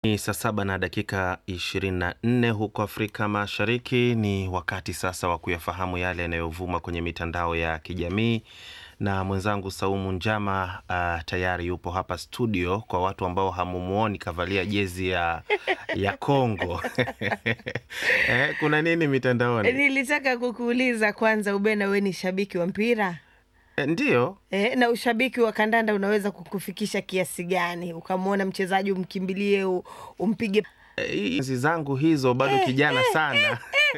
Ni saa saba na dakika 24 huko Afrika Mashariki. Ni wakati sasa wa kuyafahamu yale yanayovuma kwenye mitandao ya kijamii, na mwenzangu Saumu Njama uh, tayari yupo hapa studio. Kwa watu ambao hamumuoni, kavalia jezi ya ya Kongo eh, kuna nini mitandaoni? Nilitaka kukuuliza kwanza, Ubena, we ni shabiki wa mpira Eh, ndiyo e, na ushabiki wa kandanda unaweza kukufikisha kiasi gani? Ukamwona mchezaji umkimbilie, u- umpige Eh, hizi zangu hizo bado kijana sana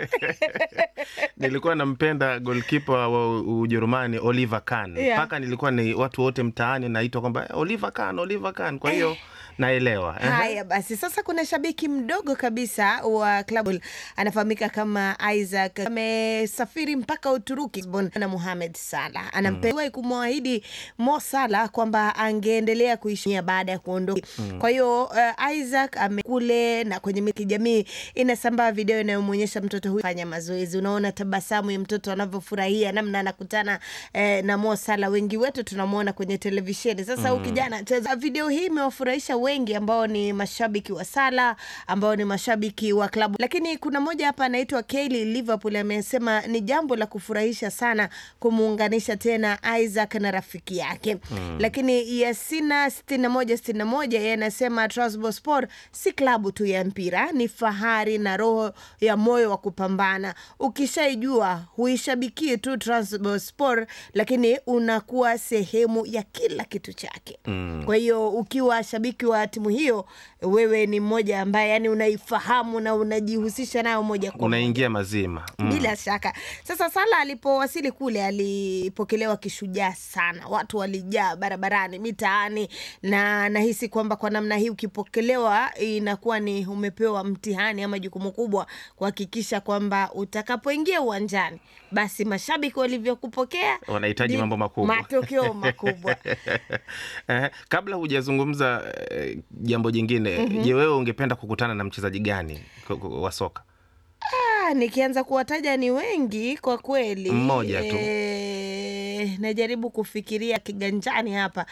nilikuwa nampenda golkipa wa U- Ujerumani Oliver Kahn Yeah. mpaka nilikuwa ni watu wote mtaani naitwa kwamba "Eh, Oliver Kahn, Oliver Kahn. Kwa hiyo naelewa Ehe. Haya basi, sasa kuna shabiki mdogo kabisa wa klabu anafahamika kama Isaac, amesafiri mpaka Uturuki Lisbon, na Mohamed Salah anampewa kumwahidi Mo Salah kwamba angeendelea kuishi baada ya kuondoka. Kwa hiyo uh, Isaac amekule na kwenye mitandao ya kijamii inasambaa video inayomwonyesha mtoto huyu fanya mazoezi. Unaona tabasamu ya mtoto anavyofurahia namna anakutana eh, na Mo Salah. Wengi wetu tunamwona kwenye televisheni. Sasa huyu kijana anacheza. Video hii imewafurahisha wengi ambao ni mashabiki wa Salah, ambao ni mashabiki wa klabu, lakini kuna moja hapa anaitwa Kaylee Liverpool amesema ni jambo la kufurahisha sana kumuunganisha tena Isaac na rafiki yake. Lakini Yasina 61 61 yeye anasema Trabzonspor si klabu tu ya mpira, ni fahari na roho ya moyo wa kupambana. Ukishaijua huishabikii tu Trabzonspor, lakini unakuwa sehemu ya kila kitu chake. Kwa hiyo ukiwa shabiki wa timu hiyo, wewe ni mmoja ambaye yani unaifahamu na unajihusisha nayo moja kwa moja. unaingia mazima Mm. Bila shaka. Sasa Sala alipowasili kule alipokelewa kishujaa sana, watu walijaa barabarani, mitaani, na nahisi kwamba kwa namna hii ukipokelewa inakuwa ni umepewa mtihani ama jukumu kubwa kuhakikisha kwamba utakapoingia uwanjani, basi mashabiki walivyokupokea Wanahitaji ndi- mambo makubwa. matokeo makubwa. Eh, kabla hujazungumza eh, jambo jingine, je, wewe ungependa kukutana na mchezaji gani ku- ku- wa soka? Ah, nikianza kuwataja ni wengi kwa kweli. Mmoja tu. Eh, najaribu kufikiria kiganjani hapa.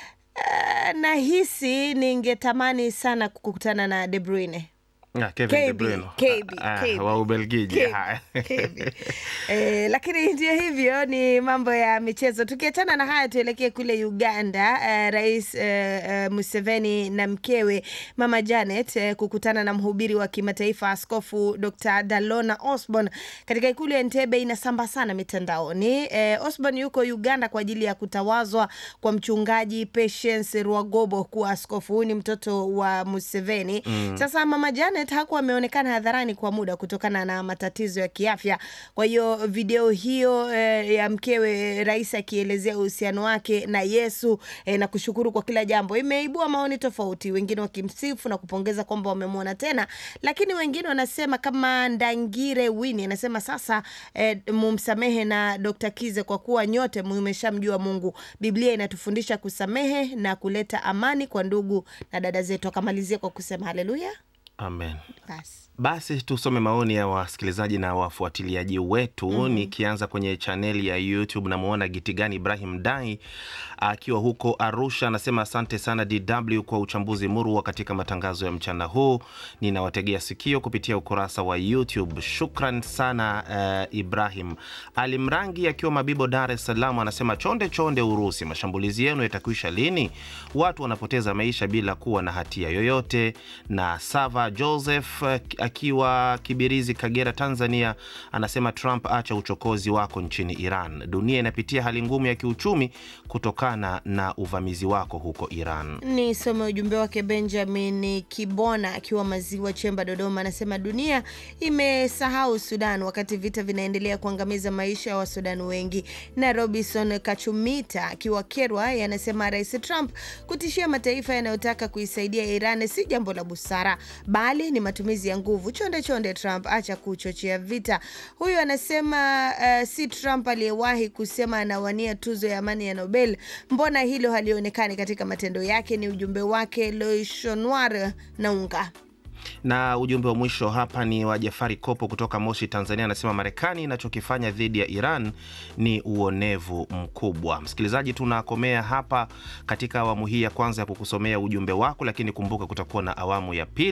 Ah, nahisi ningetamani sana kukutana na De Bruyne. Ah, Kevin De KB, Bruyne. KB, Ah, KB. wa Ubelgiji. KB, Haya. KB. Eh, lakini ndio hivyo ni mambo ya michezo. Tukiachana na haya, tuelekee kule Uganda. Eh, Rais eh, eh, Museveni na mkewe Mama Janet eh, kukutana na mhubiri wa kimataifa Askofu Dr. Dalona Osborn katika ikulu ya Entebbe inasamba sana mitandaoni. Eh, Osborn yuko Uganda kwa ajili ya kutawazwa kwa mchungaji Patience Rwagobo kuwa askofu. Huyu ni mtoto wa Museveni. Sasa Mama Janet hakuwa ameonekana hadharani kwa muda kutokana na matatizo ya kiafya. Kwa hiyo video hiyo eh, ya mkewe rais akielezea uhusiano wake na Yesu eh, na kushukuru kwa kila jambo imeibua maoni tofauti, wengine wakimsifu na kupongeza kwamba wamemwona tena, lakini wengine wanasema kama Ndangire Wini anasema sasa eh, mumsamehe na Dr. Kize kwa kuwa nyote mmeshamjua Mungu. Biblia inatufundisha kusamehe na kuleta amani kwa ndugu na dada zetu. Akamalizia kwa kusema haleluya. Amen. Basi. Basi tusome maoni ya wasikilizaji na wafuatiliaji wetu. Nikianza kwenye chaneli ya YouTube, namwona Gitigani Ibrahim Dai akiwa huko Arusha, anasema asante sana DW kwa uchambuzi murwa katika matangazo ya mchana huu. Ninawategea sikio kupitia ukurasa wa YouTube. Shukran sana eh, Ibrahim. Ali Mrangi akiwa Mabibo, Dar es Salaam, anasema chonde chonde Urusi, mashambulizi yenu yatakwisha lini? Watu wanapoteza maisha bila kuwa na hatia yoyote. Na Sava Joseph eh, akiwa Kibirizi, Kagera, Tanzania, anasema Trump, acha uchokozi wako nchini Iran. Dunia inapitia hali ngumu ya kiuchumi kutokana na uvamizi wako huko Iran. Nisome ujumbe wake. Benjamin Kibona akiwa Maziwa Chemba, Dodoma, anasema dunia imesahau Sudan wakati vita vinaendelea kuangamiza maisha ya Wasudani wengi. Na Robinson Kachumita akiwa Kerwa anasema Rais Trump kutishia mataifa yanayotaka kuisaidia Iran si jambo la busara, bali ni matumizi ya nguvu. Chonde chonde Trump, acha kuchochea vita. Huyu anasema uh, si Trump aliyewahi kusema anawania tuzo ya amani ya Nobel. Mbona hilo halionekani katika matendo yake? Ni ujumbe wake Loishonwar Naunga. Na ujumbe wa mwisho hapa ni wa Jafari Kopo kutoka Moshi, Tanzania, anasema Marekani inachokifanya dhidi ya Iran ni uonevu mkubwa. Msikilizaji, tunakomea hapa katika awamu hii ya kwanza ya kukusomea ujumbe wako, lakini kumbuka kutakuwa na awamu ya pili.